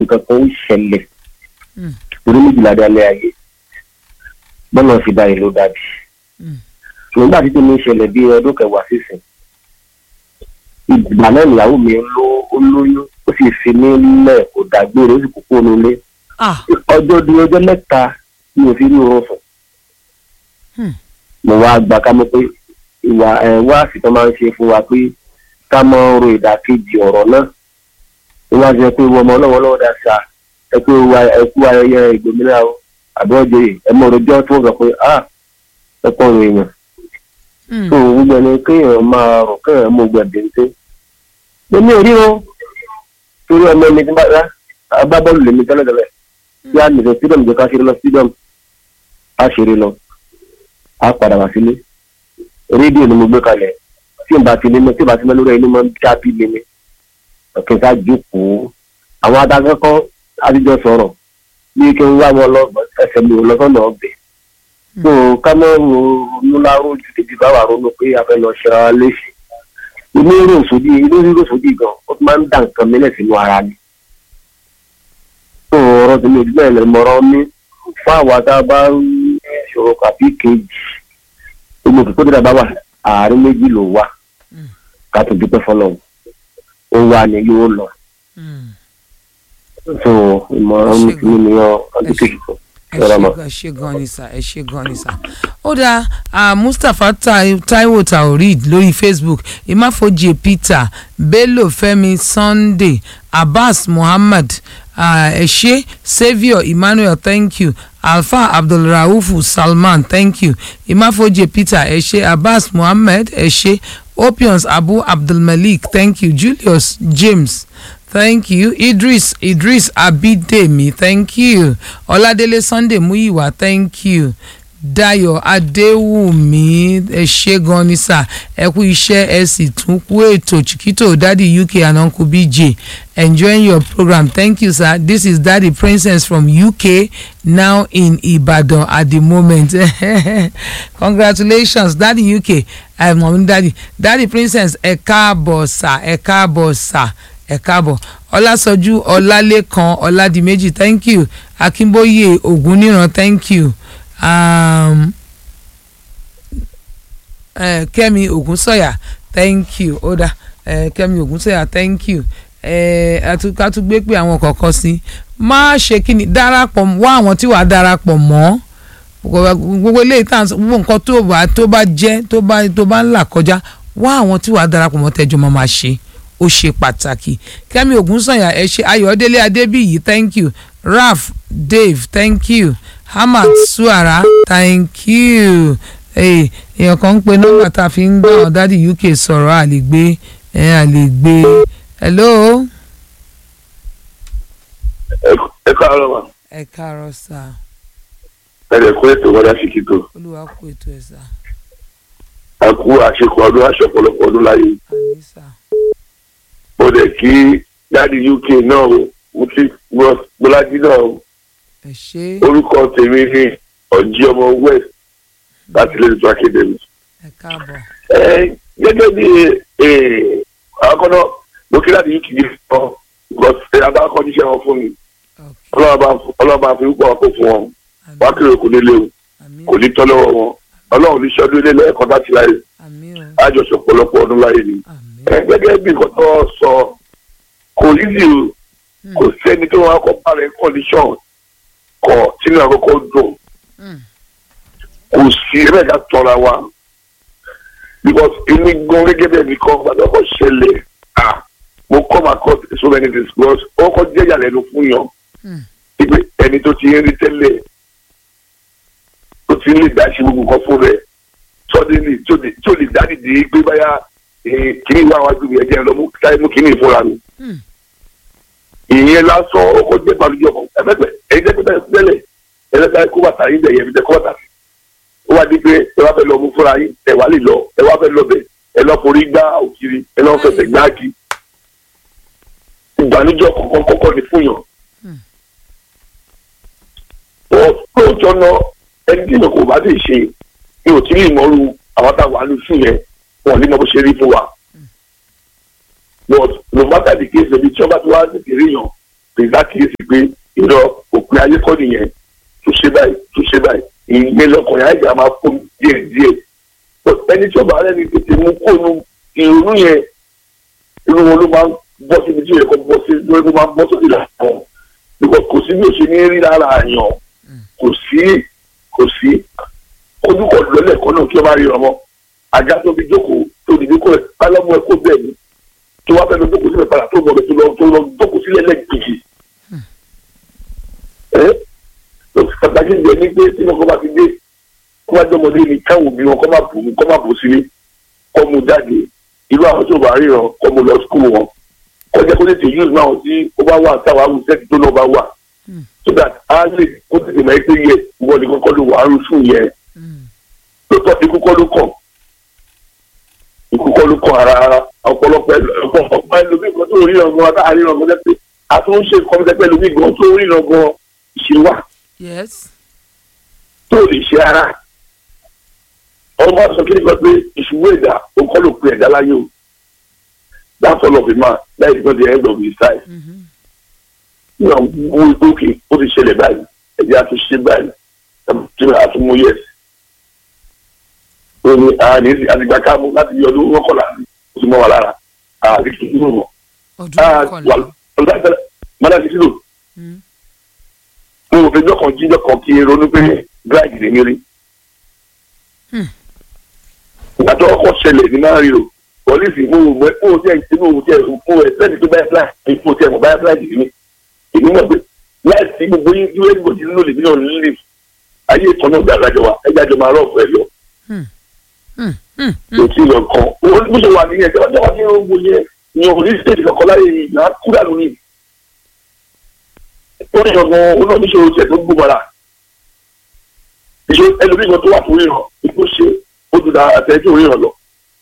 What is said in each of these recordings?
nǹkan kan ó ṣẹlẹ̀ Mm. torí méjìlá dé alẹ́ ayé bọ́lá fi dá ìlú dàbí Mm. nígbà tí tèmi ṣẹlẹ̀ bí ọdún kẹwàá sísìn ìgbà náà ìyàwó mi ló ó lóyún ó sì fi mí lẹ̀ kó dàgbére ó sì kókó nílé ah ọjọ́ di ọjọ́ mẹ́ta mi ò fi rí oorun sùn Hmm. mo wá gbà ká mọ̀ pé ìwà ẹ̀ wá àsìkò máa ń ṣe fún wa pé ká mọ ro ìdàkejì ọ̀rọ̀ náà ó wá jẹ pé wọ́n ọmọ ọlọ́wọ́ lọ́wọ́ dá sa ẹ pé wa ẹ kú ayẹyẹ ìgbòmìnira o àbí ọjọ́ yìí ẹ mọ òròjọ́ tó sọ pé ah ẹ pọ̀ ọ̀rọ̀ èèyàn mm. tó gbogbo ẹni kéèyàn máa rò kéèyàn mú gbẹ̀dẹ̀ ń tẹ́ èmi ò rí o torí ọmọ mi ti bá rá agbábọ́ọ̀lù lèmi tẹ́lẹ̀tẹ́lẹ̀ tí a nìkan stadium jẹ́ ká ṣeré lọ stadium a ṣeré lọ a padà wá sílé rédíò ni mo gbé kalẹ̀ tí n bá ti lé mi tí n bá ti mẹ́ lórí ẹni mọ́ jábí lé mi ọ̀kẹ́ ká jókòó àwọn adágẹ́kọ́ adíjọ sọ̀rọ̀ bí kí n wá wọn lọ ẹsẹ̀ mi ò lọ sọ́nà ọbẹ̀ tó ká mọ́ ronú láró ju tètè bá wà ronú pé a fẹ́ lọ ṣera wa léṣe inú rírò sódì inú rírò sódì gan ó ti máa ń dà nǹkan mílẹ̀ sínú ara mi tó ọ̀rọ̀ tí mi ò dúpẹ́ lẹ́ mọ̀rọ̀ mi fún àwa tá a bá ń ṣòro kàbí kejì gbogbo òkè kódà bá wà àárín méjì ló wà Mm. ká tó dúpẹ́ fọlọ́ ó wà ní yóò lọ Mm. so ìmọ̀ràn mi Ṣé ni ọ ọdún kejì kan ẹ Yọ̀rọ̀ ṣe mọ́. gan ẹ ṣe gan ni sà ẹ ṣe gan ni sà. ó dáa ah, mustapha Tai- taiwo taoreed lórí facebook imáfojì peter bello fẹ́mi sunday abbas muhammad ah, ẹ ṣé saviour emmanuel thank you alfa abdulraufu salman thank you imáfojì peter ẹ ṣé abbas muhammad ẹ ṣé opions abu abdulmalik thank you julius james thank you idris idris abidemi thank you ọládélé sunday muyiwa thank you dayo adéwùmí ẹ ṣé gan ni sà ẹ kú iṣẹ́ ẹ sì tún kú ètò chiquito daddy uk and uncle bj enjoying your program thank you sir this is daddy princess from uk now in ibadan at the moment congratulations daddy uk ẹ mọ̀ ní daddy daddy princess ẹ káàbọ̀ sà ẹ káàbọ̀ sà ẹ káàbọ̀ ọlásọjú ọlálẹ́kan ọládìméjì thank you akínbóyè ògúnníran thank you um, uh, kẹ́mi ògúnsọ̀yà thank you ó dá uh, kẹ́mi ògúnsọ̀yà thank you ká tún gbé pé àwọn kọ̀ọ̀kan sí má ṣe kí ni darapọ̀ wá àwọn tí wàá darapọ̀ mọ́ gbogbo eléyìí tá à ń sọ gbogbo nǹkan tó bá tó bá jẹ́ tó bá tó bá ń là kọjá wá àwọn tí wàá darapọ̀ mọ́ tẹ́jọ́ máa máa ṣe ó ṣe pàtàkì kẹ́mi ògúnsànyà ẹ ṣe ayọ̀délé adébíyì thank you raf dave thank you hamad suara thank you èèyàn kan ń pe nọ́mbà tá a fi ń gbọ́ àwọn dádì uk sọ̀rọ̀ à lè gbé ẹ̀ à lè gbé hello. ẹ káàárọ̀ ma. ẹ káàárọ̀ sá. ẹ lè kó ètò wọlé àṣìkítò. olúwa kó ètò ẹ sá. a kú àṣekọ ọdún aṣọ ọ̀pọ̀lọpọ̀ ọdún láyé. àmì sá. mo dẹ̀ kí dáàdi uk náà o mo ti gbọ́lájí náà o. ẹ ṣe orúkọ tèmi ni ọ̀jí ọmọ west láti lè tó academy. ẹ káàbọ̀. ẹ gẹ́gẹ́ bí akọ́nà mo kí dáàdi uk yìí sọ because abákọ́ níṣẹ́ wọn fún mi ok ọlọ́ba fi púpọ̀ kó fún wọn wá kéré kò ní léwu àmì kò ní tọ́ lọ́wọ́ wọn ọlọ́run ní sọ́dún ilé lẹ́ẹ̀kan láti láyé àmì o àjọṣe ọ̀pọ̀lọpọ̀ ọdún láyé ni. àmì ẹ gẹ́gẹ́ bí nǹkan tó sọ kò yíyí o kò sẹ́ni tó wọn akọ bá rẹ̀ condition kọ sínú àkọ́kọ́ dùn Mm. kò sí ẹ̀rẹ́ ká tọ́ra wa because èmi gan gẹ́gẹ́ bí ẹnìkan gbàdúrà ṣẹlẹ̀ ah mo come across so many things because ó kọ́ jẹ́ ìyàlẹ́nu fún yàn Mm. ipe ẹni tó ti ń rí tẹ́lẹ̀ tó ti ń lè dá ṣe gbogbo nǹkan fún rẹ̀ sọ́dínlì tí ò lè dá dìde pé báyà kìíní wà wájú mi ẹ̀jẹ̀ lọ mú táyé mú kìíní ìfúnra mi. Mm. ìyẹn lásán ọkọ̀ jẹ́ ìbànújẹ́ ọkọ̀ ẹ̀fẹ̀fẹ̀ ẹ̀yin tẹ́ pẹ́pẹ́ tẹ́lẹ̀ ẹ̀lẹ́ta kó bàtà yín bẹ̀ yẹn tẹ́ kó bàtà sí. ó wá di pé ẹ wá fẹ́ lọ mú fúnra yín ẹ wá lè lọ ẹ wá fẹ́ lọ bẹ̀ ẹ lọ forí gbá òkiri ẹ lọ fẹsẹ̀ gbáàgì. ìbànújẹ́ ọkọ̀ kọ́kọ́ ni fún yàn lóòótọ́ náà ẹni tí ìyàn kò bá lè ṣe ni ò tí ì mọ́rú àwọn tá a wà ní fún yẹn wọn ò ní mọ bó ṣe rí fún wa. but no matter the case ẹbí tí wọ́n bá ti wá tètè rí yàn pè lákìyèsí pé ìrọ̀ òpin ayé kọ́ nìyẹn tó ṣe báyìí tó ṣe báyìí ìyẹn lọkùnrin àìjà máa fún díẹ̀ díẹ̀ ẹni tí ó bá rẹ̀ ní tètè mú kóònù ìrònú yẹn irú wọn ló máa ń bọ́ síbi tí ó yẹ kó bọ́ sí lórí ló máa ń bọ́ sókè làwọn because kò sí bí o ṣe ní rí lára àyàn kò sí kò sí ojúkọ̀ lọ́lẹ̀ kan náà kí o máa rí ọmọ àga tó fi jókòó tó dìde kó rẹ̀ pálọ́mù ẹ̀ kó bẹ́ẹ̀ ni tó wá fẹ́ lọ jókòó sílẹ̀ padà tó lọ tó lọ tó lọ jókòó sílẹ̀ lẹ́ẹ̀kejì ẹ́ pàtàkì ìgbẹ́ ní pé tí wọn kọ́ bá ti dé kó bá jọmọdé ni káwọn òbí wọn kọ́ máa bù kọ́ máa bù sílé kọ́ mu jáde irú àwọn tó bá ríran kọ́ mu lọ skul wọn kọ́ jẹ́ kó tètè use náà tí ó bá wà táwọn arúgbó tó náà bá wà so that a lè kó tètè máa pé yẹ ìwọ ni kọ́kọ́ ló wà á rú fún yẹn lóòótọ́ ikú kọ́ ló kàn ikú kọ́ ló kàn ara ara ọ̀pọ̀lọpọ̀ ọ̀pọ̀ ẹlòmíì kan tó ríran gan tá a ríran gan lẹ́pẹ́ àtúnṣe kọ́mítẹ́pẹ́ ẹlòmíì gan tó ríran gan ìṣe wà yes tó lè ṣe ara ọmọ sọ kí ni kan pé ìṣubú ẹ̀dá ó kọ́ ló pe ẹ̀dá láyé o that's all of it man that is not the end of his life náà wo ìgbókè ó ti ṣẹlẹ̀ báyìí ẹ̀jẹ̀ àtúnṣe báyìí tí wọ́n á tún mú yẹ̀sì ó ní àní àdìgbà káàmù láti yọ ọdún mọ́kànlá ó ti mọ́ wa lára àti kí n mọ̀ ọdún mọ́kànlá ọ̀dọ́ mọ́dà ti sílò Mm. mo ò fẹjọ́ kan jíjọ́ kan kí n ronú pé gíláàgì lè mérí. Hmm. ìgbà tó ọkọ̀ ṣẹlẹ̀ ní máa rí o pọ́lísì mo ò mọ̀ mo ò tiẹ̀ mo ò tiẹ̀ mo ò ẹ̀sẹ̀ tó báyà fúláì mo ò tiẹ̀ mọ̀ báyà fúláì jì mí. èmi mọ̀ pé láìsí gbogbo yín tí wọ́n ti nílò lèmi náà nílì ayé ìtàn náà gbàgbà jọ wa ẹja jọ máa rọ̀ pẹ̀lú Hmm. Hmm. Hmm. kò tí ì lọ kàn ó bó ṣe wà nìyẹn tí wọ́n jẹ́ wá ní gbogbo yẹn ìyẹn ò ní stéèjì kankan láyé ìgbà kúrà lónìí ó ní ọgbọ́n oníṣòro tiẹ̀ tó gbóbara ìṣó ẹlòmíì kan tó wà fún ríran ipò ṣe ó dùn àtẹ̀jú ríran lọ.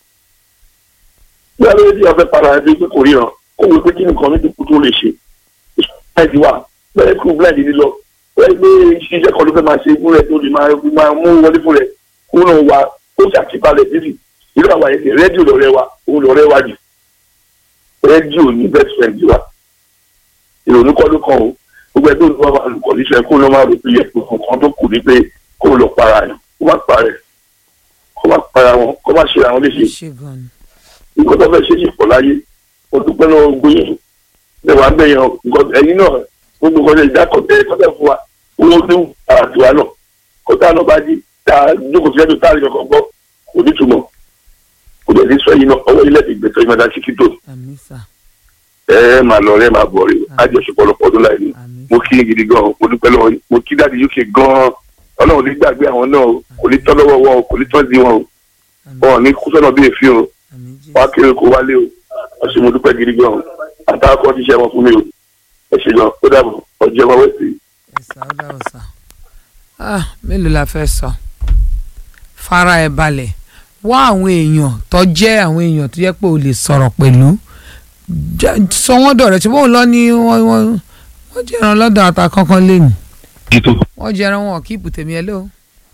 bí alẹ́ tí a fẹ́ para ẹbí pé kò ríran kó wọ́n pé kí nìkan ní dúkú tó lè ṣe ìṣúná wa bẹ́ẹ̀ kú blind ní lọ bẹ́ẹ̀ gbé iṣẹ́ kan ló fẹ́ máa ṣe fún rẹ̀ tó lè máa mú wọlé fún rẹ̀ kó náà wà ó ṣàtìpalẹ̀ títì irú àwọn àyẹ̀kẹ́ rédíò lọ́rẹ́ wa òun lọ́rẹ́ wa jù rédíò ní best friend wa ìrònú kọ́ ló kàn ó gbogbo ẹgbẹ́ olùkọ́ máa lùkọ́ níṣẹ́ kó ló máa rò pé yẹn kan tó kù ní pé kó lọ para yẹn kó má para yẹn kó má para wọn kó má ṣe àwọn léṣe ṣe gan ni. nǹkan tó fẹ́ ṣe ṣe pọ̀ láyé o dúpẹ́ lọ́wọ́ gbóyè lẹ́wàá bẹ́yẹn nǹkan ẹ̀yin náà gbogbo nǹkan ṣe ìdákọ̀tẹ́ kọ́tẹ́ fún wa owó tó àtiwá náà kọ́tà náà bá jí tá a jókòó sí ẹ̀dùn táàrí kankan gbọ́ kò ní túmọ̀ kò dẹ̀ ní sọ yìí náà ọwọ́ ilẹ̀ ìgbẹ́tọ̀ ìmọ̀dá síkítò àmì sà ẹ ẹ máa lọ rẹ máa bọ̀ rí àjọṣepọ̀ lọ́pọ̀ ọdún láì ní àmì mo kí yín gidi gan mo dúpẹ́ lọ́wọ́ yín mo kí dáàdi uk gan ọlọ́run ní gbàgbé àwọn náà o kò ní tọ́ lọ́wọ́ wọn o kò ní tọ́ sí wọn o wọn ò ní kú sọ́nà bí èéfín o àmì wọn á jésù kéré kó wálé o wọ́n ṣe mo dúpẹ́ gidi gan o àtàwọn kan ti ṣe wọn fún mi o ẹ ṣe gan ó dàbọ̀ ọjọ́ wọn wẹ̀ sí i. ẹ̀sà ó dà ọ̀sà. ah mélòó la fẹ́ sọ fara ẹ̀ balẹ̀ wá àwọn èèyàn tó jẹ́ àwọn èèyàn tó jẹ́ pé o lè sọ̀rọ̀ pẹ̀lú Já- sọ wọ́n dọ̀rẹ́ tí wọ́n lọ ní wọ́n wọ́n wọ́n jẹran lọ́dọ̀ ata kankan lẹ́nu títò wọ́n jẹran wọn kíìpù tèmi ẹ ló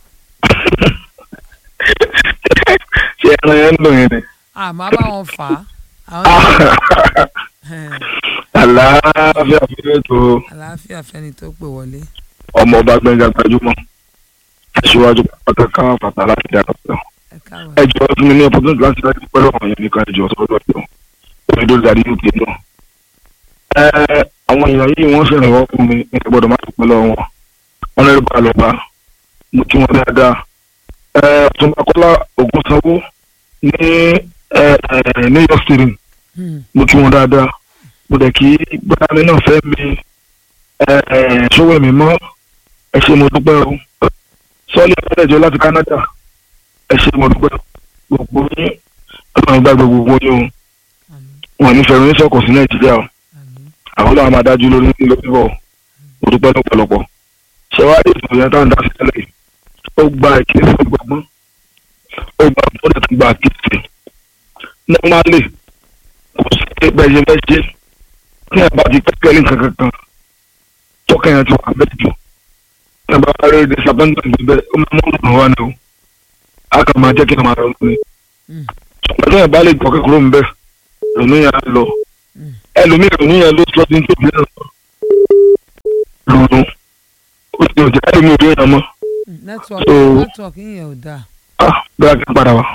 ṣé ẹran yẹn ń dùn yẹn ni. àmọ́ bá wọn fà á àwọn àlàáfíà fún ètò àlàáfíà fẹ́ni tó pè wọlé ọmọ ọba gbẹngà gbajúmọ̀ aṣíwájú pàtàkì pàtàkì láti dára pẹ̀lú. ẹ káàbọ̀ ẹ jọ fún mi ní opportunity láti láti pẹ̀lú ọ̀hún yẹn nìkan ẹ jọ sọ́dọ̀ ẹ̀ lọ omi tó darí uk náà. ẹ àwọn èèyàn yìí wọ́n ṣèrànwọ́ fún mi ní gbọ́dọ̀ má ti pẹ̀lú wọn wọn lè bá lọ bá mo kí wọn dáadáa. ẹ tùmọ̀kọ́lá ògùn sanwó ní ẹ ẹ new york city Hmm, mo kí wọn dáadáa mo dẹ̀ kí gbọ́dọ̀ náà fẹ́ mi ẹ ẹ ṣọwọ́ mi mọ́ ẹ ṣe mo dúpẹ́ o sọ́ọ́lì ẹ̀ẹ́dẹ̀jọ́ láti Canada ẹ ṣe mo dúpẹ́ gbogbo yín ọlọ́run gbàgbé gbogbo yín o àmín, wọn ní fẹ́ràn yín sọ̀kọ̀ sí Nàìjíríà o àmín. àwọn ọlọ́run máa dájú lórí lórí bọ̀ mo dúpẹ́ lọ́pọ̀lọpọ̀ ṣé wàá lè sọ̀rọ̀ yẹn táwọn dá sí tẹ́lẹ̀ yìí ó gba ìkíyèsí gbọ̀ngbọ́n ó gba bọ́dẹ̀ tó gba àkíyèsí normally kò sí bẹ́ẹ̀ ṣe fẹ́ ṣe tí ẹ bá ti kẹ́kẹ́ ní kankan kan tọ́kẹ́ yẹn ti wà bẹ́ẹ̀ jù ẹ bá rí disappointment bẹ́ẹ̀ ó máa mú ọ̀nà wa ni o a kàn máa jẹ́ kí ẹ máa rọ ní. Mm. ṣùgbọ́n tí ẹ bá lè gbọ́kẹ́ kúrò ń bẹ̀ lónú yẹn á lọ Mm. ẹlòmíì lónú yẹn ló sọ ní tóbi náà ronú ó ti òjò láti mú ìbéèrè mọ́ network So- network yẹn ò dáa. ah bẹ́ẹ̀ kí n padà wá.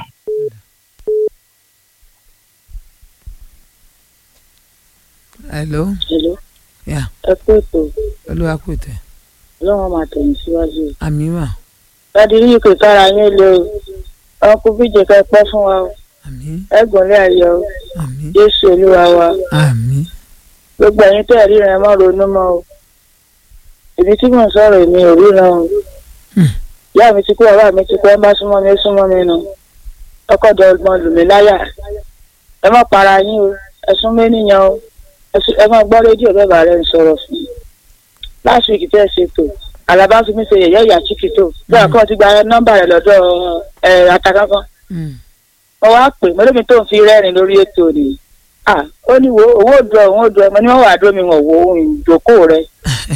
hello Hello. Yeah. ẹ kú ètò olúwa kò tẹ ọlọ́run máa tẹ̀yìn síwájú. àmì wà láti rí ìpè kára yín lé o ọkùnrin bíjì ká pẹ́ fún wa o àmì ẹ̀gbọ́nlé ayọ̀ o àmì jésù olúwa wa àmì gbogbo ẹ̀yin tẹ́ ẹ̀ ríran ẹ má ronú mọ́ o èmi tí mò ń sọ̀rọ̀ èmi ò ríran o Hmm. ìyá mi ti kú bàbá mi ti kú ẹ má súnmọ́ mi ó súnmọ́ mi nù ọkọ̀ dọ̀gbọ́n lù mí láyà ẹ má para yín o ẹ sún mí níyàn o ẹ sún- ẹ má gbọ́ rédíò bẹ́ẹ̀ bá rẹ̀ ń sọ̀rọ̀ fún mi last week tẹ́ ẹ ṣètò àlàbá fi mí ṣe yẹ̀yẹ́ ìyá chikito bẹ́ẹ̀ kọ́ ti gba nọ́mbà rẹ̀ lọ́dọ̀ ẹ̀ àtàkàkọ́ Mm. mo wá pè mo lómi tó ń fi rẹ́rìn lórí ètò ni ah ó ní wo owó dùn òun ó dùn ẹ mo ní wọn wà dúró mi wọn wo ohun ìdókòwò rẹ.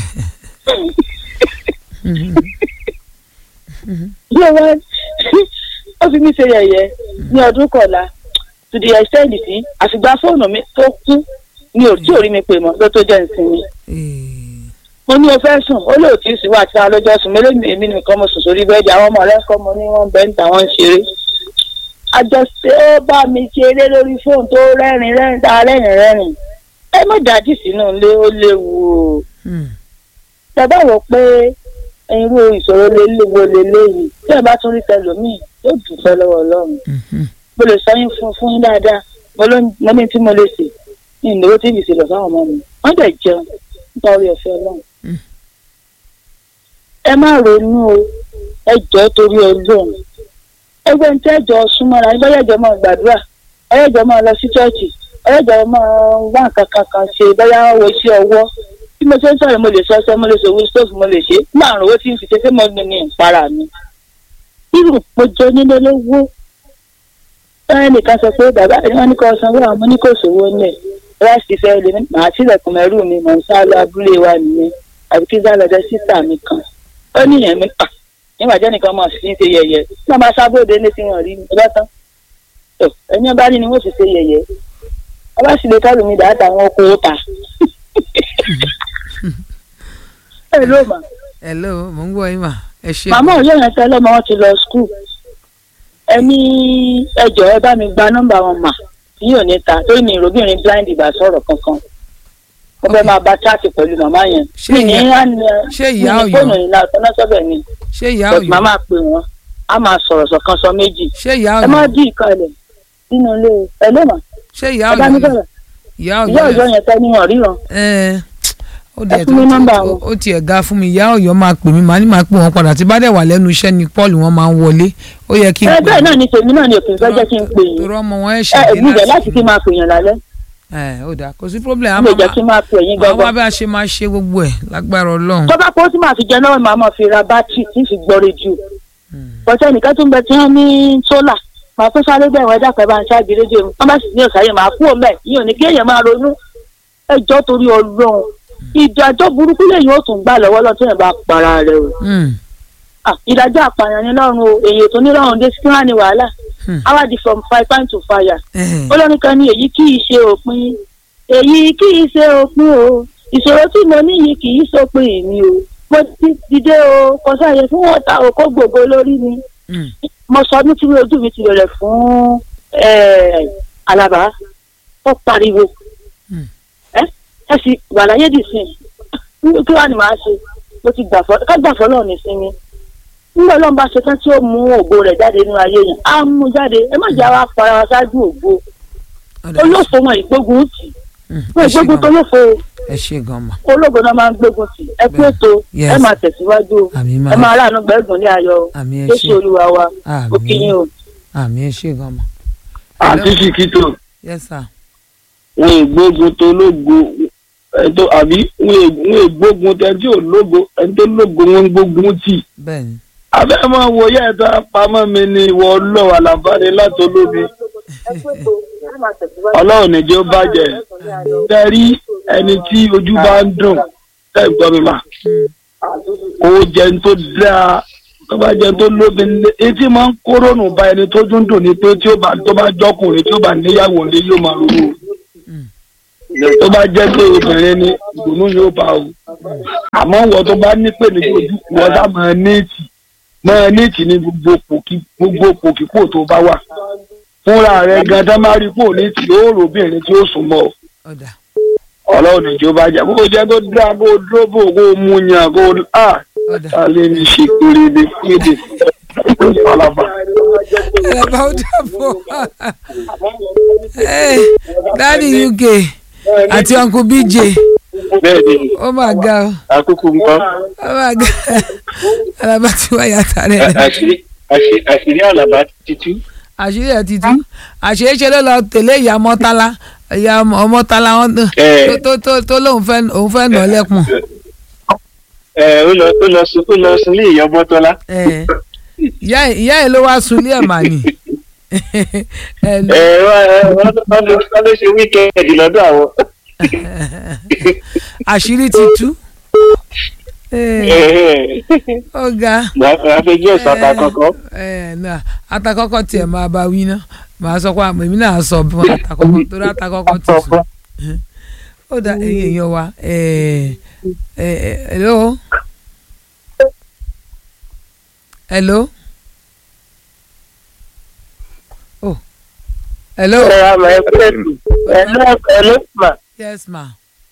bí o wá ó fi mí ṣe yẹ̀yẹ́ ní ọdún kọ̀ọ̀la to the extent sí àfìgbà fóònù mi tó kú ní ò tí ò rí mi pè mọ́ ló tó jẹ́ ìsinmi Eh, mo ní o fẹ́ sùn ó lè tí ì sí wà tí a lọ́jọ́ sùn mélòó èmi nìkan mo sùn sórí bẹ́ẹ̀dì àwọn ọmọ ọlẹ́kọ́ mo ní wọ́n bẹ́ẹ̀ ń tà wọ́n ń ṣeré. àjọṣe ó bá mi ṣeré lórí fóònù tó rẹ́rìn rẹ́rìn tá a rẹ́rìn rẹ́rìn ẹ má dájú sínú ilé ó léwu o. mm. tẹ́bá wò pé irú ìṣòro léléwo leléyìí tí ẹ bá tún rí tẹlòmíì yóò dùfẹ́ lọ́wọ́ ọlọ́run Mhm. mo lè sọ yín fún fún yín dáadáa mo ló mo ní tí mo lè sè ní ìnáwó tí ìbìsì lọ fáwọn ọmọ mi wọ́n dẹ̀ jẹun nípa orí ọ̀fẹ́ ọlọ́run. Mm. ẹ má ronú o ẹ jọ̀ọ́ torí ọlọ́run ẹgbẹ́ ní tẹ́jọ́ súnmọ́ra ẹ bẹ́ẹ̀ jọ máa gbàdúrà ẹ jọ máa lọ sí chọ́ọ̀chì ẹ jọ máa wá nǹkan kankan ṣe bẹ́ẹ̀ wo iṣẹ́ ọwọ́ bí mo ṣe ń sọ̀rọ̀ mo lè sọ ọsẹ mo lè ṣòwò stove mo lè ṣe láàrún owó tí ń fi ṣe ṣé mo ní ní ìpara mi. irú ìpọ́jọ́ nílé lówó ẹnìkan sọ pé bàbá rẹ wọn ní kó sanwó àwọn ní kò sówó ní ẹ láti fẹ́ lè ní màá sílẹ̀kùn mẹ́rù mi mọ̀ ń sá lọ abúlé wa nìyẹn àbí kí sá lọ́dọ̀ sísà mi kan ó níyẹn mi pa nígbà jẹ́ nìkan mọ̀ sí ṣe yẹ̀yẹ́ tí wọ́n bá sábòde ní tí wọ́n rí mi bá tán tó ẹni bá ní ni wọ́n sì ṣe yẹ̀yẹ́ wọ́n bá sì lè kálù mi dáadáa àwọn oko ó ta. ẹ ló mà hello mo ń gbọ́ yín mà ẹ ṣe. màmá òye yẹn tẹ́lẹ̀ mọ́ wọn ti lọ skul ẹni ẹjọ́ ẹ bá mi gba nọ́mbà wọn mà tí yóò ní ta torí mi ìròbìnrin blind ìbá sọ̀rọ̀ kankan mo fẹ́ máa bá chaati pẹ̀lú màmá yẹn Ṣé mi ní ìyá- á ní ṣé ìyá mi ní Ọ̀yọ́? fóònù yìí náà tọ́ná sọ́bẹ̀ ni ṣé ìyá but Ọ̀yọ́ màmá pè wọ́n á máa sọ̀rọ̀ sọ̀kan sọ méjì ṣé ìyá ẹ má Ọ̀yọ́ dí ìkàlẹ̀ nínú ilé ẹ ló mà ṣé ìyá ẹ bá mi Ọ̀yọ́ sọ̀rọ̀ ìyá ìyá Ọ̀yọ́ ọ̀yọ́ yẹn tẹ́ níwọ̀n ríran ẹ ó Ẹ dẹ̀ fún mi nọ́mbà tó wọn. ó tiẹ̀ ga fún mi ìyá Ọ̀yọ́ máa pè mí màá ní máa pè wọ́n padà tí bá dẹ̀ wà lẹ́nu iṣẹ́ ni Paul wọn máa ń wọlé ó yẹ kí n ẹ pè bẹ́ẹ̀ náà ni tèmi náà ni òfin fẹ́ jẹ́ kí n pè yín torí ọmọ wọn ẹ̀ ẹ ṣe èmi jẹ́ láti kí n máa pè yàn lálẹ́ ẹ ó dáa kò sí problem mi ò jẹ́ kí n máa pè yín àwọn gangan bá a ṣe máa ṣe gbogbo ẹ̀ lágbára Ọlọ́run tó bá kó tí màá fi jẹ náà màá máa fi ra bátìrì tí ń fi gbọ́ rédíò bọ́tẹ́ nìkan tó ń bẹ tí wọ́n ní sólà màá tó sáré bẹ́ẹ̀ wọ́n ẹ̀dá kan bá ń ṣáàbì rédíò wọ́n bá sì ní ọ̀sáyé màá kú òmẹ́ yìí ò ní kí èèyàn máa ronú ẹjọ́ torí ọlọ́run ìdájọ́ burúkú lèyìn ó tún gbà lọ́wọ́ lọ́tún yẹn bá para rẹ̀ o Mm, Ah, ìdájọ́ àpààyàn ní lọ́run o èyí tó ní lọ́run dé sí kí wọ́n á ní wàhálà Hmm. awadi from fire pan to fire eh, olórin kan ní èyí kì í ṣe òpin èyí kì í ṣe òpin o ìṣòro tí mo ní yìí kì í ṣòpin mi o mo ti dìde o kò sáàyè fún ọ̀tá òkó gbogbo lórí mi mm, mo sọ ní tí ojú mi ti rẹ̀ fún eh, Àlàbá ó pariwo Hmm. ẹ ẹ sì wà láyé dì sí i kí wàá ní màá ṣe mo ti gbà fọ ká gbà fọlọ́ ní sinmi nígbà Ọlọ́run bá ṣe tán tí ó mú ògo rẹ̀ jáde nínú ayé yẹn á mú jáde ẹ má jẹ́ àwa fara wa ṣáájú ògo ó dáa. olófo wọn ìgbógun tì Mm, wọn ẹ ṣe ìgbógun tó gan lófo ẹ ṣe gan ma ológo náà máa ń gbógun tì ẹ kú Bẹ́ẹ̀. ètò Yes. ẹ máa tẹ̀síwájú o àmì ẹ máa máa ráàánú gbẹ́gùn ní ayọ̀ o àmì ẹ Jésù ṣe Olúwa wa àmì òkìyìn o. àmì ẹ ṣe gan ma. àti sìkìtò yes sir. wọn ìgbógun tó lógo ẹtọ àbí wọn ìgbógun tẹ tí ò lógo ẹni tó lógo wọn ń gbógun tì. bẹ́ẹ̀ni abẹ́ máa wo yẹ́ ẹ̀ta pamọ́ mi ni ìwọ ọlọ́wà láǹfààní láti olómi ọlọ́run nìjẹ́ ó bàjẹ́ tẹ́rí ẹni tí ojú bá ń dùn tẹ́ ń gbọ́ mi mà kó jẹun tó dáa tó bá jẹun tó lómi nílé etí máa ń kórónù bá ẹni tó dún dùn ni pé tí ó bá tó bá jọkùnrin tí ó bá níyàwó nílé yóò máa ronú tó bá jẹ́ pé obìnrin ni ìdùnnú yóò bá o àmọ́ wọ́n tó bá ní pè ní ojú wọ́n sá máa níìtì máa níìtì ní gbogbo pòkí gbogbo pòkípò tó bá wà fúnra rẹ̀ gan tán máa rí pò níìtì yóò rò obìnrin tí ó sùn mọ́ ọ ọ̀dà ọlọ́run ìjọba jẹ́ kó jẹ́ kó dá kó dúró kó mú yàn kó a ọ̀dà alẹ́ ní ṣe péréde péréde ọlọ́ba. ẹ̀rọ̀bà ó dàbọ̀ dáàdi uk àti uncle bj bẹ́ẹ̀ni ó mà ga o àkókò nǹkan ó mà ga ẹ̀rọ̀bà tí wọ́n yàtọ̀ rẹ̀ àṣírí àṣírí- àṣírí àlàbà títú. àṣírí ẹ̀ ti tú àṣírí ṣe ló lọ tẹ̀lé ìyá mọ́tálá ìyá ọmọtálá wọn tó- Ẹ. tó tó tó lóun fẹ́ òun fẹ́ nà ọ́ lẹ́kùn ẹ ó lọ ó lọ sùn ó lọ sùn lé ìyá bọ́tọ́lá. ẹ̀, ìyá ẹ̀- ìyá ẹ̀ ló wá sunlé ẹ̀ mà ní ẹ̀ ló- ẹ wọ́n ẹ, wọ́n ló- wọ́n ló wọ́n ló ṣe wíkẹ́ẹ̀dì lọ́dọ̀ àwọn. àṣírí ti tú Ẹ̀, ó ga. màá fẹ́ jẹ́ ìsọ̀tà kọ̀ọ̀kan. ẹ náà atakọ́kọ́ tiẹ̀ máa bá wí ná màá sọ pé àmọ́ èmi náà sọ bí wọn atakọ́kọ́ torí atakọ́kọ́ ti sùn ó dá ẹ̀yin èèyàn wa ẹ ẹ ẹ hello hello oh hello ẹ àmọ́ ẹ kú ètò ẹ lọ ẹ ló mà yes ma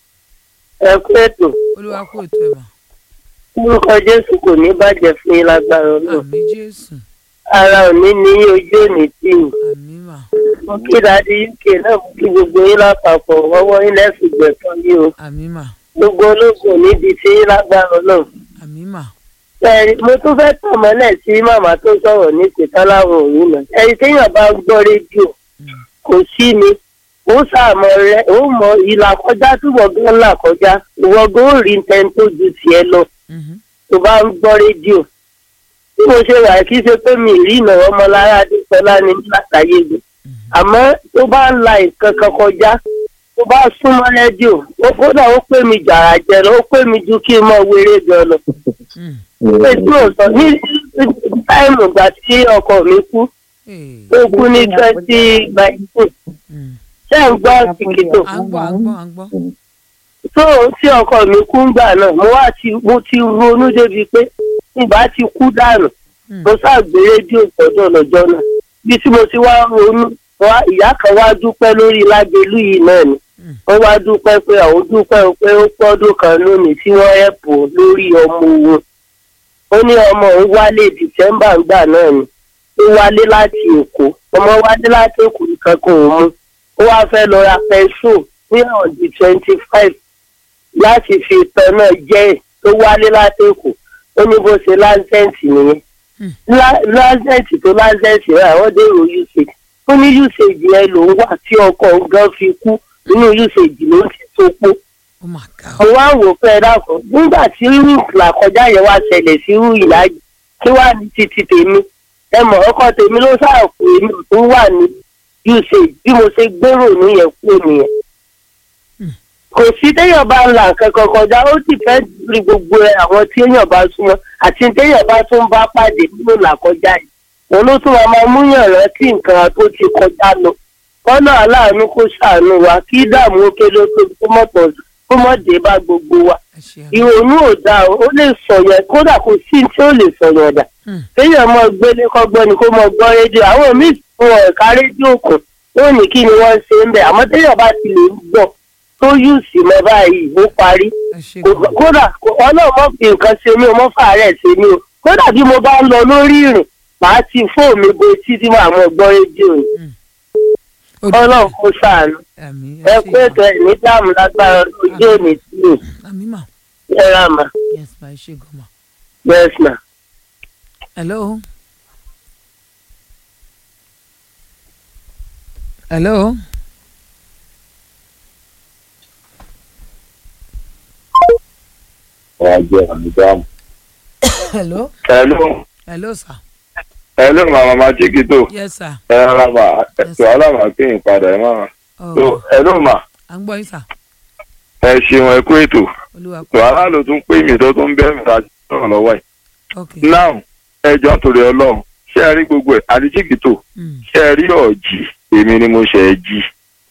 ẹ kú ètò olúwa kú ètò ẹ̀ mà orúkọ jésù kò ní bàjẹ́ fún yín lágbára náà àmì jésù ara òní ní ojú òní tì yín àmì mà mo kí dáadé uk náà mo kí gbogbo yín lápapọ̀ ọwọ́ yín lẹ́sìn gbẹ̀tọ́ yín o àmì mà gbogbo ológun níbi tí yín lágbára náà. àmì mà ẹ̀rí mo tún fẹ́ tàn mọ́lẹ̀ sí màmá tó sọ̀rọ̀ ní ìpìtán láwọn òru náà ẹ̀rí téèyàn bá ń gbọ́ rédíò kò sí ni ó sàmọ rẹ ó mọ ìlà kọjá tí wọ́n gan là kọjá ìwọ gan ó rí nǹkan tó ju tiẹ̀ lọ mhm, tó bá ń gbọ́ rédíò bí mo ṣe wà kí ṣe pé mi rí ìnáwó ọmọlára adéṣọlá ní látàyè gbé àmọ́ tó bá ń la nǹkan kan kọjá tó bá súnmọ́ rédíò ó kódà ó pè mí jàrà jẹ lọ ó pè mí ju kí n mọ wéré gan lọ mm, pé tí mo sọ ní táìmù ìgbà tí ọkọ mi kú eh, ó kú ní twenty nineteen mm. ṣé ń gbọ́ kìkìtò à ń gbọ́ à ń gbọ́ à ń gbọ́ tó tí ọkọ mi kú ń gbà náà mo wá ti mo ti ronú débi pé ìgbà ti kú dànù Mm. mo ṣàgbé rédíò sọ́dọ̀ lọ́jọ́ náà bí tí mo ti wá ronú wá ìyá kan wá dúpẹ́ lórí lágbélú yìí náà ni Mm. wọ́n wá dúpẹ́ pé àwọn dúpẹ́ pé ó pọ́dún kan lónìí tí wọ́n ẹ̀pù lórí ọmọ òun ó ní ọmọ òun wálé dìsẹ́mbà ńgbà náà ni ó wálé láti èkó ọmọ wálé láti èkó nǹkan kan ò mú ó wá fẹ́ lọ ra pẹ́ṣù ní ọ̀dì twenty five láti fi ìtàn náà jẹ́ ẹ̀ tó wálé láti èkó ó ní bó ṣe láńsẹ̀ǹtì nìyẹn Hmm. Lá- láńsẹ̀ǹtì tó láńsẹ̀ǹtì rẹ̀ àwọn dèrò usage ó ní usage yẹn lòún wà tí ọkọ̀ gan fi kú nínú usage ló ti tó pọ̀ oh my god mo wá wò pé ẹ dákun nígbà tí irú ìlàkọjá yẹn wá ṣẹlẹ̀ sí irú ìlàjì kí wàá ní títí tèmi ẹ mọ̀ ọkọ tèmi ló ṣàpò èmi tó wà ní usage bí mo ṣe gbèrò níyẹn kú nìyẹn. Hmm. kò sí téèyàn bá ń la nǹkan kan kọjá ó sì fẹ́ rí gbogbo ẹ àwọn tí èèyàn bá súnmọ́ àti téèyàn bá tún bá pàdé nínú ìlàkọjá yìí òun ló tún máa máa múyàn rántí nǹkan tó ti kọjá lọ kọ́nà aláàánú kó ṣàánú wa kí dààmú ó kéré tó kó mọ̀ pọ̀ kó mọ̀ dé bá gbogbo wa ẹ ṣe àmì ìrònú ò dáa o, ó lè sọ̀yàn kódà kò sí tí ó lè sọ̀yàn dà Hmm. kéèyàn mọ gbélé kọ́gbọ́n ni kó mọ gbọ́ rédíò àwọn míì fún ẹ̀ka rédíò kù yóò ní kí ni wọ́n ń ṣe ń bẹ̀ àmọ́ téèyàn bá ti lè gbọ́ tó yù sí mọ́ báyìí ó parí ẹ ṣe Kò- gan kódà ọlọ́run mọ̀ fi nǹkan ṣe mí o mọ̀ fàárẹ̀ ṣe mí o kódà bí mo bá ń lọ lórí ìrìn màá ti fóònù mi bo etí tí màá mọ gbọ́ rédíò ni Ó dùn. ọlọ́run kó ṣàánú àmì ẹ ẹ kú ṣe ètò ẹ̀ ní dáàmú lágbára ojú òní sí mi gan àmì mà ẹ rà mà yes ma ẹ ṣe gan ma yes ma. hello hello ọjọ́ àmìdáàmù. hello hello hello sir hello màmá màjíkìtò yes sir ẹ rárá mà ètò alámà kí n padà ẹ máa. so oh hello mà à ń gbọ́ yín sir ẹ ṣeun ẹ kú ètò olúwa kú tó aláàlú tún pè mí tó tún bẹ́ẹ̀ mi láti sọ̀rọ̀ lọ́wọ́ ẹ̀. ok now ẹjọ́ torí ọlọ́run ṣé ẹ rí gbogbo ẹ̀ àdìjíkìtò Mm, ṣé ẹ rí ọ̀jì èmi ni mo ṣe ẹ jí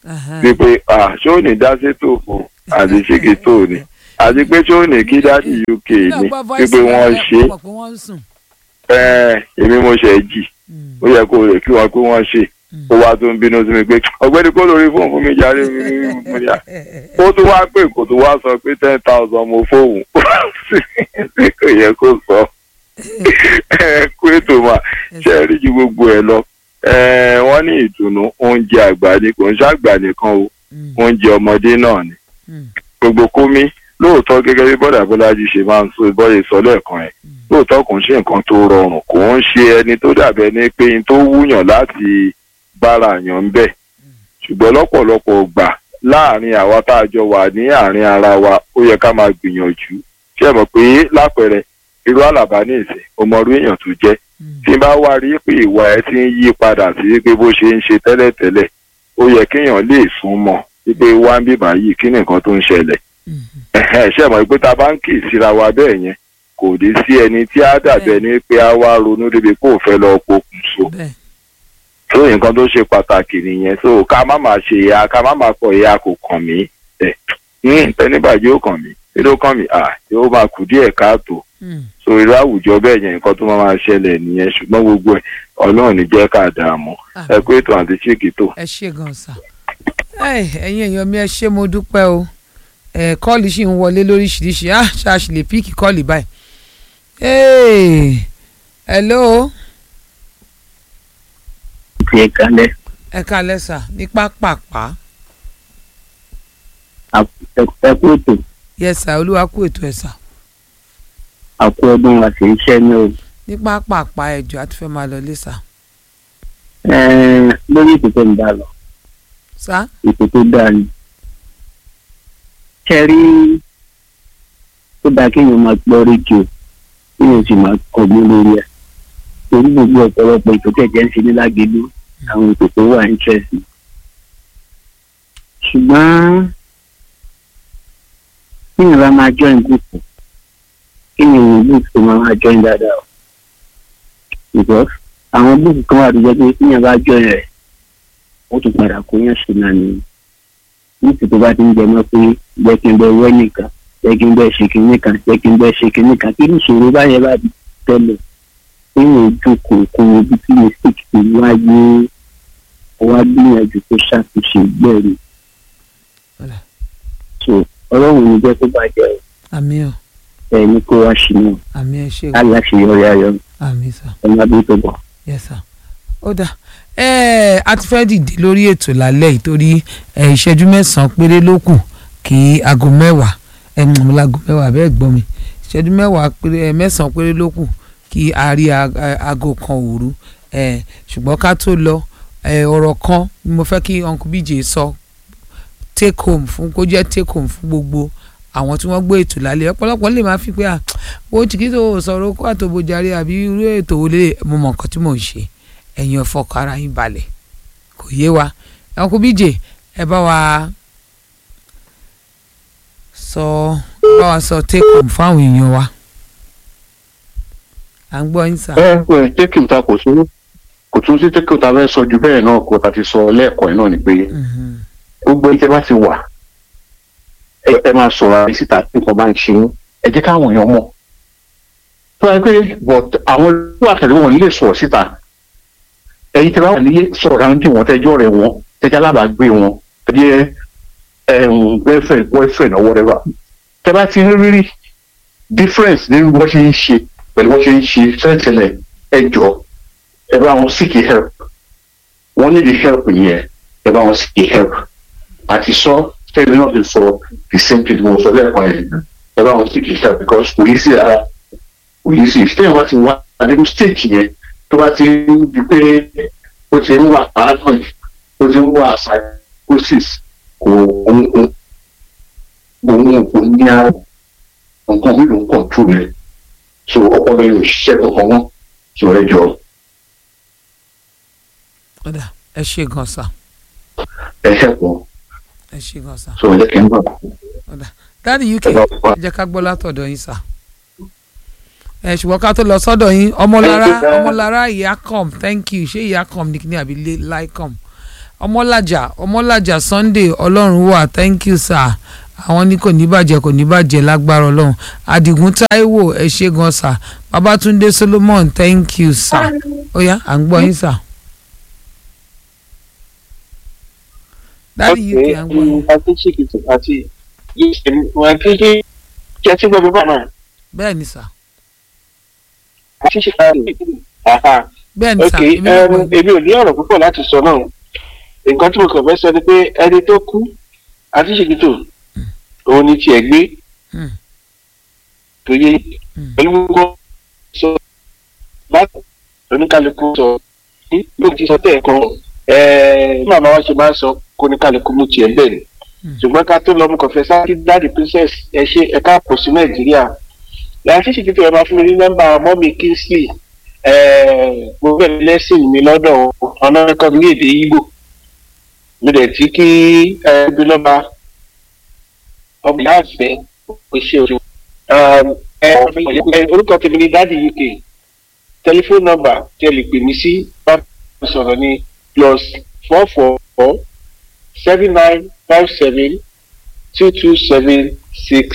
Aha. wípé ah ṣé ò ní dá sétò fún àti ṣégi tó ni àti pé ṣé ò ní kí dáàdì uk Náà ni gbọ́ voice wípé wọ́n rẹ̀, ṣe mọ̀ pé wọ́n ń sùn. ẹ èmi mo ṣe jì Mm. ó yẹ kó rè kí wọn pé wọ́n ṣe ó wá tó ń bínú sí mi pé ọ̀gbẹ́ni kó lórí fóònù fún mi jáde mo ní à ó tún wá pé kò tún wá sọ pé ten thousand mo fóun sí kò yẹ kó sọ ẹ kó ètò mà ṣe é rí ju gbogbo ẹ lọ ẹ wọ́n ní ìtùnú oúnjẹ àgbà ni kò ń ṣàgbà nìkan o Mm. oúnjẹ ọmọdé náà ni Mm. gbogbo kómi lóòótọ́ gẹ́gẹ́ bí bọ́dà bọ́lájì ṣe máa ń sọ bọ́yè sọ lẹ́ẹ̀kan ẹ̀ lóòótọ́ kò ń ṣe nǹkan tó rọrùn kò ń ṣe ẹni tó dàbẹ́ ní pé n tó wúyàn láti bára yàn ń bẹ̀ ṣùgbọ́n lọ́pọ̀lọpọ̀ gbà láàrin àwa tá a jọ wà ní àárín ara wa ó yẹ ká máa gbìyànjú ṣé ẹ mọ̀ pé lápẹẹrẹ irú àlàbá ní ìsìn ọmọrú èèyàn tó jẹ́ tí n bá wá rí pé ìwà ẹ ti ń yí padà sí pé bó ṣe ń ṣe tẹ́lẹ̀tẹ́lẹ̀ ó yẹ kéèyàn lè sún mọ́ wípé wá ń bíbá yìí kí ni nǹkan tó ń ṣẹlẹ̀ Mm. ẹ̀hẹ́n, ṣé ẹ mọ̀ pé tá a bá ń kì í síra wa bẹ́ẹ̀ yẹn kò dé sí ẹni tí á dàbẹ̀ ní pé á wá ronú débi kó o fẹ́ lọ pokùnso Bẹ́ẹ̀. tó nǹkan tó ṣe pàtàkì nìyẹn so ká má máa ṣe ìyá ká má máa kọ ìyá kò kàn mí ẹ ní tẹnibàjẹ́ ò kàn mí kí ló kàn mí à yóò máa kù díẹ̀ káàtó Mm. so irú àwùjọ bẹ́ẹ̀ yẹn nǹkan tó máa máa ṣẹlẹ̀ nìyẹn ṣùgbọ́n gbogbo ẹ̀ ọlọ́run ní jẹ́ ká dààmú Ah. ẹ kó ètò àti chíkì tó. ẹ ṣe gan sa Ẹ, ẹ̀yin èèyàn mi ẹ ṣé mo dúpẹ́ o ẹ kọ́ọ̀lì ṣì ń wọlé lóríṣiríṣi á ṣáàṣì lè píìkì kọ́ọ̀lì báyìí. Hey, hello ti ẹ kalẹ̀ ẹ kalẹ́ sà ní pápápá ẹ kú ètò yes sà olúwa kú ètò ẹ̀ sà àkú ọdún àti iṣẹ́ ní o. ní pápápá ẹjọ́ àti fẹ́ máa lọ lé sà Ẹ̀ẹ́n, lórí ètò tó ń bá lọ sà ètò tó dáa ni. ṣe rí tó dáa kéèyàn máa gbọ́ rédíò kéèyàn sì máa kọ́gbọ́n lórí ẹ̀. torí gbogbo ọ̀pọ̀lọpọ̀ ètò tẹ̀jẹ̀ ń ṣe ní lágbèlú àwọn ètò tó wà interesting. ṣùgbọ́n kéèyàn bá máa join group kéèyàn wò group tó máa máa join dáadáa o. because àwọn group kan wà tó jẹ́ pé kéèyàn bá join rẹ̀ ó tún padà kó yàn sí náà ni nítorí tó bá ti ń jẹ mọ́ pé jẹ́ kí n bẹ wẹ́ nìkan jẹ́ kí n bẹ ṣe kinní kan jẹ́ kí n bẹ ṣe kinní kan kí ní ìṣòro báyẹn bá di tẹ́lẹ̀ kéèyàn jókòó kó o bí tí mistake ti wáyé wá gbìyànjú tó ṣàtúnṣe gbẹ̀rù Ọ̀dà. so ọlọ́run ní jẹ́ tó bàjẹ́ o àmì ọ̀ ẹ̀ ní kó wá sí náà àmì ẹ̀ ṣe aláṣeyọrí ayọ̀ àmì sà ọmọ abẹ́ tó bọ̀. yes sà ó dà ẹ a ti fẹ́ dìde lórí ètò lálẹ́ yìí torí ẹ, ìṣẹ́jú mẹ́sàn-án péré ló kù kí aago mẹ́wàá ẹ mọ̀ láago mẹ́wàá bẹ́ẹ̀ gbọ́ mi ìṣẹ́jú mẹ́wàá péré ẹ, mẹ́sàn-án péré ló kù kí a rí a- a- aago kan òru ẹ, ṣùgbọ́n ká tó lọ ẹ, ọ̀rọ̀ kan ni mo fẹ́ kí uncle bj sọ take home fún kó jẹ́ take home fún gbogbo àwọn tí wọ́n gbé ètò lálẹ́ ọ̀pọ̀lọpọ̀ lè máa fi pé à bó chiquito sọ̀rọ̀ kó àtòbójarí àbí irú ètò wo lè mo mọ̀ nǹkan tí mò ń ṣe ẹ̀yin ọ̀fọ̀kọ̀ ara yín balẹ̀ kò yé wa uncle bj ẹ bá wa sọ bá wa sọ take home fún àwọn èèyàn wa à ń gbọ́ yín sà. ẹ ẹ tẹkìm ta kò tún kò tún sí tẹkìm ta fẹ́ sọ ju bẹ́ẹ̀ náà kó ta ti sọ lẹ́ẹ̀kọ́ yìí náà ni pé Mhm. gbogbo ẹjẹ bá ti wà ẹ ẹ máa sọ̀rọ̀ àrí síta tí nǹkan bá ń ṣe yín ẹ jẹ́ káwọn èèyàn mọ̀ tó wáyé pé but àwọn tó wà tẹ̀lé wọn lè sọ̀rọ̀ síta ẹ̀yin tẹ́ bá wà nílé sọ̀rọ̀ ráńtì wọn tẹ́jọ́ rẹ̀ wọn tẹ́jọ́ alábàágbé wọn tẹ́jẹ́ ẹ̀hún girlfriend boyfriend or whatever tẹ́ bá ti rí rí difference nínú bó ṣe ń ṣe pẹ̀lú bó ṣe ń ṣe tẹ́lẹ̀tẹ́lẹ̀ ẹ jọ ẹ bá wọn seek help wọ́n need help yẹn ẹ bá wọn seek help àti sọ tẹ́lẹ̀ náà ti sọ the same thing mo sọ lẹ́ẹ̀kan yẹn ẹ bá wọn seek help because kò yí sí ara kò yí sí tẹ́lẹ̀ wá ti wá àdébù stage yẹn tó bá ti ń di pé ó ti ń wà paranoid ó ti ń wà psychosis kò òun òun kò ní ara nǹkan mi ló ń control rẹ̀ so ọpọlọ yóò ṣiṣẹ́ kankan mọ́ so ẹ jọ ọ̀dà ẹ ṣe gan sà ẹ ṣẹ̀pọ̀ ẹ ṣe gan sà so ẹ jẹ́ kí n bọ̀ ọ̀dà dáàdi uk ẹ bá wà. ẹ jẹ́ ká gbọ́ látọ̀dọ̀ yín sà ẹ ṣùgbọ́n ká tó lọ sọ́dọ̀ yín ọmọlára ọmọlára ìyá com thank you ṣé ìyá com ní kíní àbí láì com ọmọlájà ọmọlájà sunday ọlọ́run wà thank you sir àwọn ní kò ní bàjẹ́ kò ní bàjẹ́ lágbára ọlọ́run àdìgún táíwò ẹ ṣé gan sir babatunde solomon thank you sir ó yá à ń gbọ́ yín sir. dáàdi yìí kì í à ń gbọ́ yín. àti ṣìkìtì àti wọn kí kí kí ẹ ti gbọ́ bíbá náà bẹ́ẹ̀ ni sir àti ṣìkìtì àhà bẹ́ẹ̀ ni ok sir èmi náà gbọ́ um, yín. èmi ò ní ọ̀rọ̀ púpọ̀ láti sọ náà nǹkan tí mo kàn fẹ́ sọ ni pé ẹni tó kú àti ṣìkìtì òun ni tiẹ̀ gbé Hmm. tó yé Hmm. pẹ̀lú gbogbo sọ láti oníkálukú sọ ní ló ti sọ tẹ̀ kan bí màmá wa ṣe máa ń sọ kó oníkálukú mú tiẹ̀ bẹ̀rẹ̀ ṣùgbọ́n ká tó lọ mo kàn fẹ́ sáré dáàdì princess ẹ ṣe ẹ káàpọ̀ sí nàìjíríà láti ṣe títí ẹ máa fún mi ní nọ́mbà mọ́mí kingsley mo bẹ̀rẹ̀ lẹ́sìn mi lọ́dọ̀ ọ̀nà ẹ̀kọ́ ní èdè Ìgbò mo dẹ̀ tí kí ẹ bí lọ́ba ọmọ ìyá àfẹ́ kò ṣe òṣù orúkọ tèmi ní dáàdì uk tẹlifóònù nọ́mbà tí ẹ lè pè mí sí bá mi sọ̀rọ̀ ní plus four four four seven nine five seven two two seven six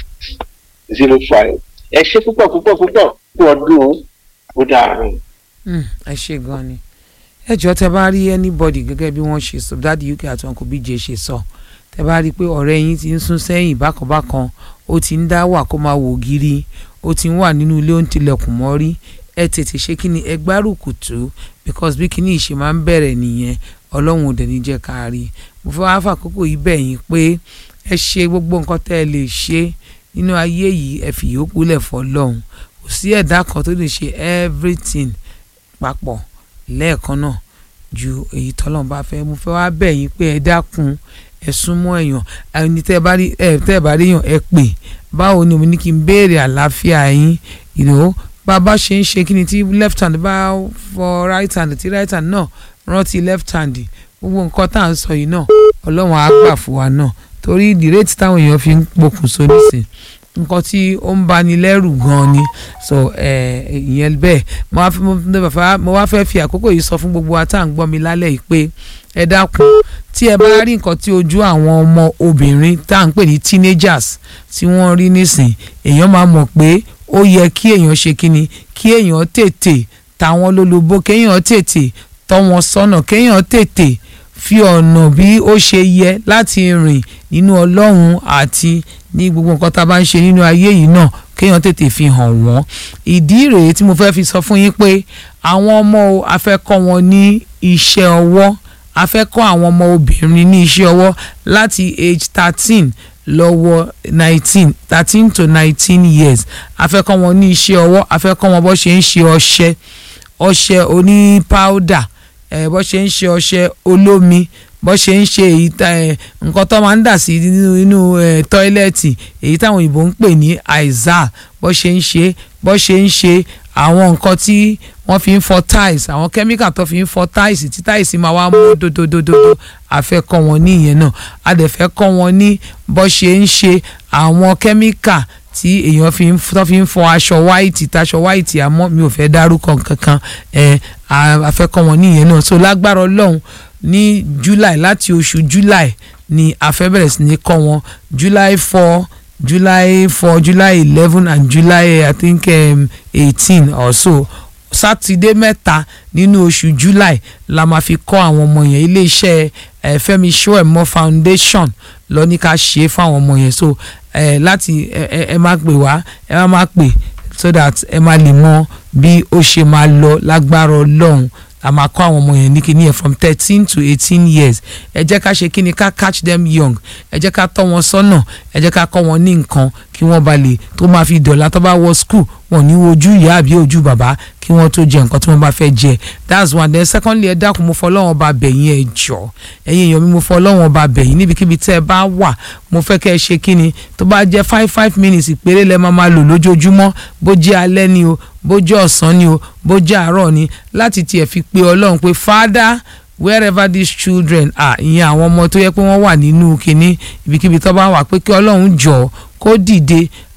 zero five ẹ ṣe púpọ̀ púpọ̀ púpọ̀ kú ọdún ó dàrú. Mm, ẹ ṣe gan ni ẹ jọ tẹ bá rí anybody gẹ́gẹ́ bí wọ́n ṣe sọ dáàdi uk àti uncle bj ṣe sọ tẹ bá rí i pé ọ̀rẹ́ yín ti ń sún sẹ́yìn bákanbákan ó ti ń dá wà kó máa wò gírí ó ti ń wà nínú ilé ó ń tilẹ̀kùn mọ́rí ẹ tètè ṣe kí ni ẹ gbárùkù tó because bí kíní ìṣe máa ń bẹ̀rẹ̀ nìyẹn ọlọ́run ò dẹ̀ ní jẹ́ ká rí mo fẹ́ wá fàkókò yìí bẹ̀ yín pé ẹ ṣe gbogbo nǹkan tẹ́ ẹ lè ṣe nínú ayé yìí ẹ fi yòókù lẹ̀ fọlọ́run kò sí ẹ̀dá kan tó lè ṣe everything papọ̀ lẹ́ẹ̀kan náà ju èyí tọ́lọ́run bá fẹ́ mo fẹ́ wá bẹ̀ yín pé ẹ dákun ẹ súnmọ́ èèyàn ẹni tẹ́ ẹ bá rí ẹ tẹ́ ẹ bá rí èèyàn ẹ pè báwo ni mo ní kí n béèrè àlàáfíà yín you know bá a bá ṣe ń ṣe kí ni tí left hand bá fọ right hand tí right hand náà rántí left hand gbogbo nǹkan tá à ń sọ yìí náà ọlọ́run á gbà fún wa náà torí ìdírètí táwọn èèyàn fi ń pokùnso nísìn nǹkan tí ó ń bani lẹ́rù gan-an ni so ìyẹn bẹ́ẹ̀ mo wá fẹ́- mo fẹ́- mo wá fẹ́ fi àkókò yìí sọ fún gbogbo wa tá à ń gbọ́ mi lálẹ́ yìí pé ẹ dákun tí ẹ bá rí nǹkan tí ojú àwọn ọmọ obìnrin tá à ń pè ní teenagers tí wọ́n rí nísìn èèyàn máa mọ̀ pé ó yẹ kí èèyàn ṣe kíni kí èèyàn tètè táwọn lólobó kéèyàn tètè tọ́ wọn sọ́nà kéèyàn tètè fi ọ̀nà bí ó ṣe yẹ láti rìn nínú ọlọ́run àti ní gbogbo nǹkan tá a bá ń ṣe nínú ayé yìí náà kéèyàn tètè fi hàn wọ́n ìdí rèé tí mo fẹ́ fi sọ fún yín pé àwọn ọmọ o, a fẹ́ kọ́ wọn ní iṣẹ́ ọwọ́ a fẹ́ kọ́ àwọn ọmọ obìnrin ní iṣẹ́ ọwọ́ láti age thirteen lọ́wọ́ nineteen thirteen to nineteen years a fẹ́ kọ́ wọn ní iṣẹ́ ọwọ́ a fẹ́ kọ́ wọn bó ṣe ń ṣe ọṣẹ ọṣẹ oní powder ẹ bó ṣe ń ṣe ọṣẹ olómi bó ṣe ń ṣe èyí tá ẹ nǹkan tó máa ń dà sí nínú inú ẹ tọ́ílẹ̀tì èyí táwọn òyìnbó ń pè ní aizal bó ṣe ń ṣe bó ṣe ń ṣe àwọn nǹkan tí wọ́n fi ń fọ tiles àwọn kẹ́míkà tó fi ń fọ tiles tí tiles máa wá mú dódódódódó a fẹ́ kọ́ wọn ní ìyẹn náà a dẹ̀ fẹ́ kọ́ wọn ní bó ṣe ń ṣe àwọn kẹ́míkà tí èèyàn fi ń tó fi ń fọ aṣọ white taṣọ white àmọ́ mi ò fẹ́ dárúkọ kankan ẹ̀ a fẹ́ kọ́ wọn ní ìyẹn náà so lágbára ọlọ́run ní july láti oṣù july ni a fẹ́ bẹ̀rẹ̀ sí ní kọ́ wọn july four july four july eleven and july i think um, eighteen or so sátidé mẹ́ta nínú oṣù july la máa fi kọ́ àwọn ọmọ yẹn iléeṣẹ́ eh, Fẹ́mi Ṣóẹ̀mọ́ foundation lọ ní ká ṣe é fún àwọn ọmọ yẹn so eh, láti ẹ ẹ ẹ máa pè wá ẹ máa máa pè so that ẹ máa lè mọ bí ó ṣe máa lọ lágbára ọlọ́run a máa kọ́ àwọn ọmọ yẹn ní kíní yẹn from thirteen to eighteen years ẹ jẹ́ ká ṣe kíni ká catch them young ẹ jẹ́ ká tọ́ wọn sọ́nà ẹ jẹ́ ká kọ́ wọn ní nǹkan kí wọ́n ba lè tó máa fi dọ̀la tó bá wọ school wọn ní ojú ìyá àbí ojú bàbá kí wọ́n tó jẹ nǹkan tí wọ́n bá fẹ́ jẹ that's one then secondly ẹ dákun mo fọlọ́wọ́n ba bẹ̀yìn ẹ jọ ẹ̀yin èèyàn mi mo fọlọ́wọ́n ba bẹ̀yìn níbikíbi tẹ́ ẹ bá wà mo fẹ́ kẹ́ ẹ ṣe kíni tó bá jẹ́ five five minutes péré lẹ́ máa máa lò lójoojúmọ́ bó jẹ́ alẹ́ ni o bó jẹ́ ọ̀sán ni o bó jẹ́ àárọ̀ ni láti tiẹ̀ fi pe ọlọ́run pé father wherever these children are ìyẹn àwọn ọmọ tó yẹ pé wọ́n wà nínú kinní ibikíbi tó bá wà pé kí ọlọ́run jọ kó dìde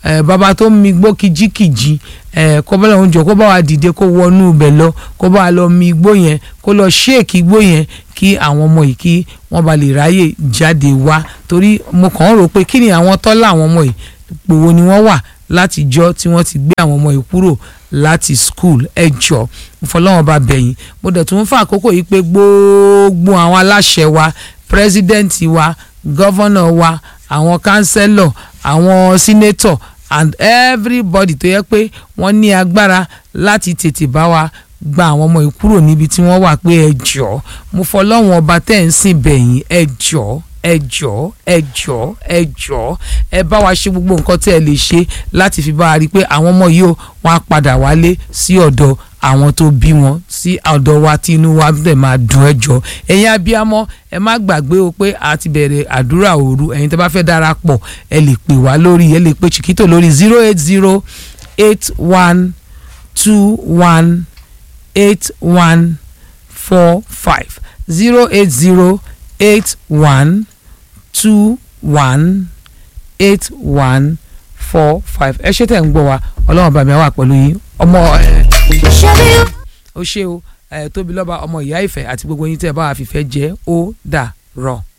ẹ bàbá tó ń mi igbó kìjikìji ẹ kó bá lọ́hún jọ kó bá wa dìde kó wọnú ibẹ̀ lọ kó bá wa lọ mi igbó yẹn kó lọ ṣéèkì igbó yẹn kí àwọn ọmọ yìí kí wọ́n bá lè ráyè jáde wá torí mo kàn ń rò pé kí ni àwọn tọ́lá àwọn ọmọ yìí gbòwo ni wọ́n wà láti jọ́ tí wọ́n ti gbé àwọn ọmọ yìí kúrò láti school ẹ jọ fọlọ́wọ́n bá bẹ̀yìn mo dẹ̀ tún fún àkókò yìí pé gbogbo àwọn aláṣẹ wa president wa governor wa àwọn councillor àwọn senator and everybody tó yẹ pé wọ́n ní agbára láti tètè bá wa gba àwọn ọmọ yìí kúrò níbi tí wọ́n wà pé ẹ jọ mo fọlọ́wọ́n ọba tẹ́ ń sìn bẹ̀yìn ẹ jọ ẹ jọ ẹ jọ ẹ jọ ẹ bá wa ṣe gbogbo nǹkan tí ẹ lè ṣe láti fi bá wa rí i pé àwọn ọmọ yìí ó wọn á padà wálé sí ọ̀dọ̀ àwọn tó bí wọn sí ọ̀dọ̀ wa tí inú wa dẹ̀ máa dùn ẹ jọ ẹ̀yin abiyamọ ẹ má gbàgbé o pé a ti bẹ̀rẹ̀ àdúrà òru ẹ̀yin tó bá fẹ́ darapọ̀ ẹ lè pè wá lórí ẹ lè pè chiquito lórí zero eight zero eight one two one eight one four five zero eight zero eight one two one eight one four five ẹ ṣé tẹ̀ ń gbọ́ wa ọlọ́run bá mi wà pẹ̀lú yín ọmọ ẹ ó ṣe o ẹ tóbi lọ́ba ọmọ ìyá ìfẹ́ àti gbogbo yín tẹ́ ẹ bá wà fìfẹ́ jẹ́ ó dà rọ̀.